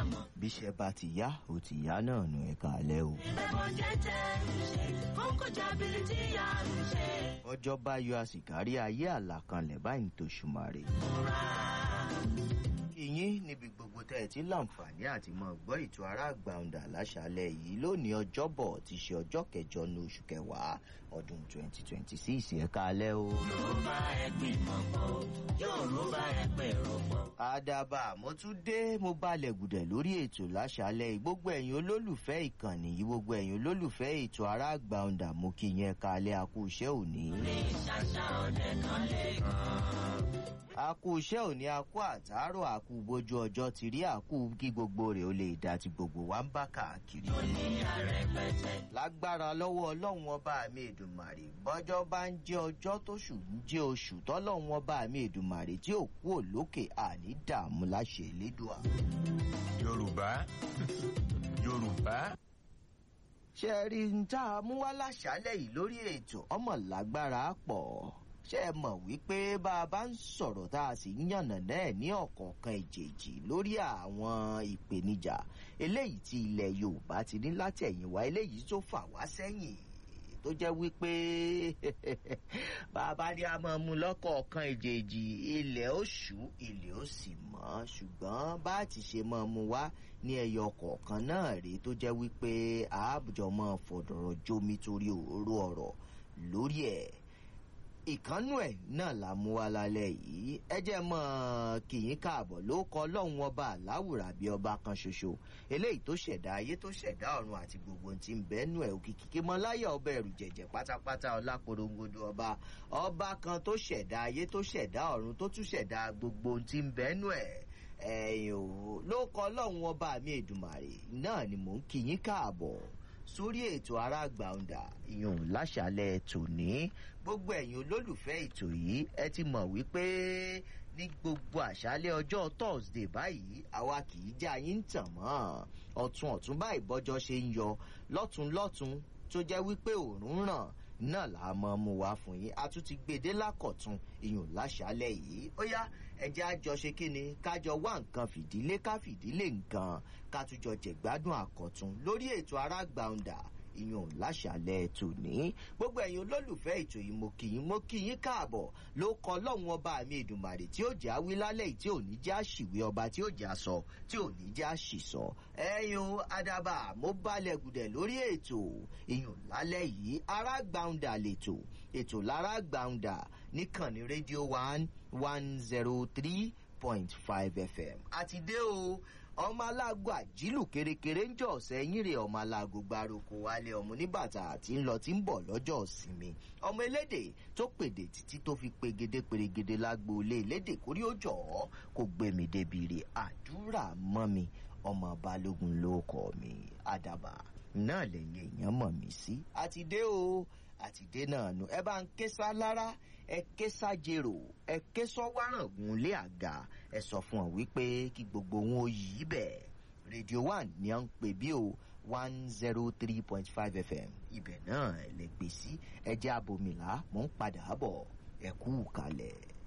àmọ́. bíṣẹ́ bá ti yá ó ti yá náà nù ẹ̀ka alẹ́ o. ìbẹ̀bọ̀ jẹ́jẹ́ ń ṣe kókó jábìlì tí yá ń ṣe. ọjọ́ bá yọ àsìkárí ayé àlàkalẹ̀ báyìí tó ṣùmàrè. ìyín níbi gbogbo tẹ́ ẹ ti láǹfààní àti mọ́ gbọ́ ètò ará àgbàǹdà láṣálẹ̀ yìí lónìí ọjọ́bọ̀ ti ṣe ọjọ́ kẹjọ ní oṣù kẹwàá ọdún 2026 ẹ̀ka alẹ́ o. yorùbá ẹgbìn mọ̀pọ̀ yorùbá ẹgbẹ̀rún pọ̀. àdàbà mo tún dé mo balẹ̀ gùdẹ̀ lórí ètò láṣálẹ̀ yìí gbogbo ẹ̀yin olólùfẹ́ ìkànnì yìí gbogbo ẹ̀yin olólùfẹ́ ètò ará àgbàǹdà mo kí yẹn kalẹ̀ àkú iṣẹ́ òní. ní ṣàṣà ọdẹ kan lè kàn. àkú iṣẹ́ òní àkú àtàárọ̀ àkú bójú ọjọ́ ti rí àkú kí gbogbo rẹ̀ ó lè dá ti gbogbo wa ń bá káàkiri. ní àrẹpẹtẹ. lágbára lọ́wọ́ ọlọ́run ọba mi èdùmàrè bọ́jọ́ bá ń jẹ́ ọjọ́ tóṣù ń jẹ́ oṣù tọ́lọ́run ọba mi èdùmàrè tí ò kú òlókè àní dààmú láṣẹ elédùà. yorùbá yorùbá ṣé ẹ rí n tá a mú wá láṣálẹ̀ yìí lórí ètò ọmọ lágbára pọ̀ ṣé ẹ mọ̀ wípé bá a bá ń sọ̀rọ̀ tá a sì ń yànnà náà ní ọ̀kọ̀ọ̀kan ìjèjì lórí àwọn ìpèníjà eléyìí tí ilẹ̀ yorùbá ti ní látẹ̀yìnwá eléyìí tó fà wá sẹ́yìn tó jẹ́ wípé bàbá ní a máa mú lọ́kọ̀ọ̀kan ìjèjì ilẹ̀ ó ṣú ilẹ̀ ó sì mọ́ ṣùgbọ́n bá a ti ṣe máa mú wá ní ẹyọ kọ̀ọ̀kan náà rèé tó jẹ́ wípé àájọ máa fọ̀dọ̀rọ̀ jómi torí òróró ọ̀rọ̀ lórí ẹ̀ ìkánú ẹ̀ náà la mú wa lálẹ́ yìí ẹ jẹ́ mọ́ kìyín káàbọ̀ ló kọ́ lọ́hùn ọba aláwùrà bí ọba kan ṣoṣo eléyìí tó ṣẹ̀dá ayé tó ṣẹ̀dá ọ̀run àti gbogbo ohun tí ń bẹ́nu ẹ̀ òkìkí kí mọ́ láyà ọba ẹ̀rù jẹ̀jẹ̀ pátápátá ọláporongodo ọba ọba kan tó ṣẹ̀dá ayé tó ṣẹ̀dá ọ̀run tó tún ṣẹ̀dá gbogbo ohun tí ń bẹ́nu ẹ̀ ẹ̀yìn ò ló kọ́ lọ́hùn ọba mi èdùmàrè náà ni mò ń kìyín káàbọ̀ sórí ètò aráàgbàǹdà ìyọ̀n láṣálẹ̀ tòní gbogbo ẹ̀yin olólùfẹ́ ètò yìí ẹ ti mọ̀ wípé ní gbogbo àṣálẹ̀ ọjọ́ thursday báyìí àwa kì í já yín tàn mọ́ ọ̀tún ọ̀tún báyìí bọ́jọ́ ṣe ń yọ lọ́tún lọ́tún tó jẹ́ wípé òórùn ràn náà là á mọ mu wá fún yín a tún ti gbèdé lákọ̀tún ìyọ̀n láṣálẹ̀ yìí ó yá ẹjẹ́ àjọ ṣe kí ni kájọ wá nǹkan fìdílé ká fìdílé nǹkan ká tún jọ jẹ̀gbádùn àkọ́tún lórí ètò aráàgbàǹdà ìyọ̀n láṣàlẹ̀ tòní gbogbo ẹ̀yin olólùfẹ́ ètò yìí mo kì í mo kì í káàbọ̀ ló kọ lọ́hùn ọba mi èdùmàrè tí ó jẹ́ àwí lálẹ́ yìí tí ò ní já ṣìwé ọba tí ó jẹ́ àsọ tí ò ní já ṣìsọ ẹ̀yin adaba mo balẹ̀ gùdẹ̀ lórí ètò ìyọ̀n lálẹ́ yìí aráàgbàǹdà lètò ètò láráàgbàǹdà níkànnì rédíò one one zero three point five fm àti dé o ọmọ aláàgọ àjílù kérékéré ń jọ ọ̀sẹ̀ yín rè ọmọ aláàgọ gbárùkù wálé ọmọ oníbàtà àti ńlọ tí ń bọ̀ lọ́jọ́ ìsinmi ọmọ elédè tó pèdè títí tó fi pegede pèrègede lágbo ilé elédè kórí ó jọ̀ ọ́ kó gbẹ̀mí débi rè àdúrà mọ́ mi ọmọ balógun ló kọ́ mi àdàbà náà lẹ́yìn èèyàn mọ̀ mí sí àti dé o àti dé náà nù ẹ bá ń ké sá lára ẹ ké sájèrò ẹ ké sọwárangún lé àga ẹ sọ fún ọ wípé kí gbogbo wọn ó yí bẹ́ẹ̀ rédíò one ni à ń pè bí o one zero three point five fm ibẹ̀ náà lè gbé sí ẹ jẹ́ abomìlà mò ń padà bọ̀ ẹ kú kalẹ̀.